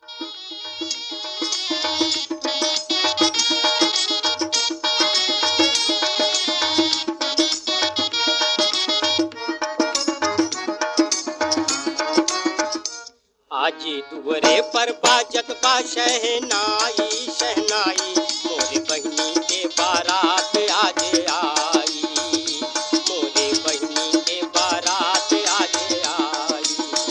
आज दुवरे पर बाजत बा शहनाई शहनाई मोरे बहिनी के बारात आज आई मोरे बहिनी के बारात आज आई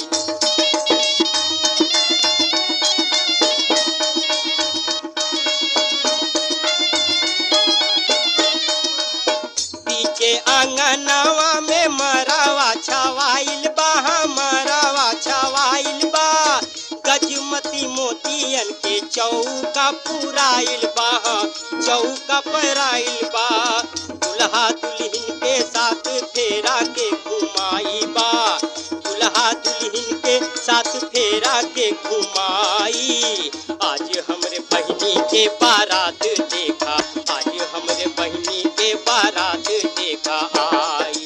पीछे आंगनवा में मरावा छवाइल बा मरावा छवाइल बा गजमती मोतियन के चौका पुराइल बा चौका पराइल बा दुल्हा दुल्हन के साथ फेरा के घुमाई बा दुल्हा दुल्हन के साथ फेरा के घुमाई आज हमरे बहिनी के बारात देखा आज हमरे बहिनी के बारात देखा आई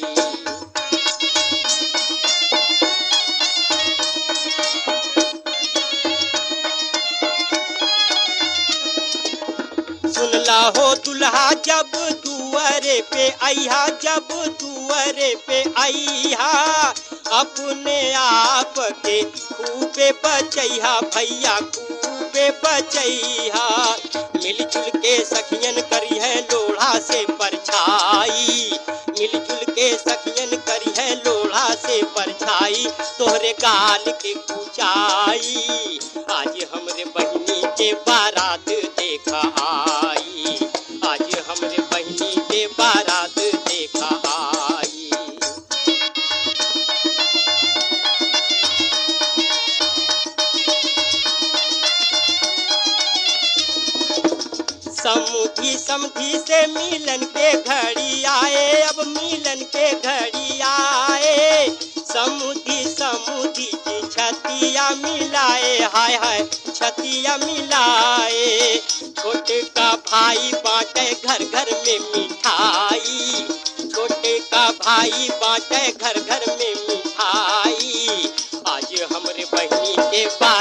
सुनला हो दुल्हा जब दुआरे पे आइहा जब दुआरे पे आइहा अपने आप के खूबे बचैहा भैया खूबे बचैहा मिलजुल के सखियन करी है लोढ़ा से परछाई मिलजुल के सखियन करी है लोढ़ा से परछाई तोहरे गाल के कुचाई आज हमरे बहिनी के बारात देखा आई आज हमरे बहिनी के बारात देखा आई समुधी समधी से मिलन के घड़ी आए अब मिलन के घड़ी आए समुधी समुधी की छतिया मिलाए हाय हाय छतिया मिलाए छोटे का भाई बांटे घर घर में मिठाई छोटे का भाई बांटे घर घर में मिठाई आज हमरे बहिनी के बा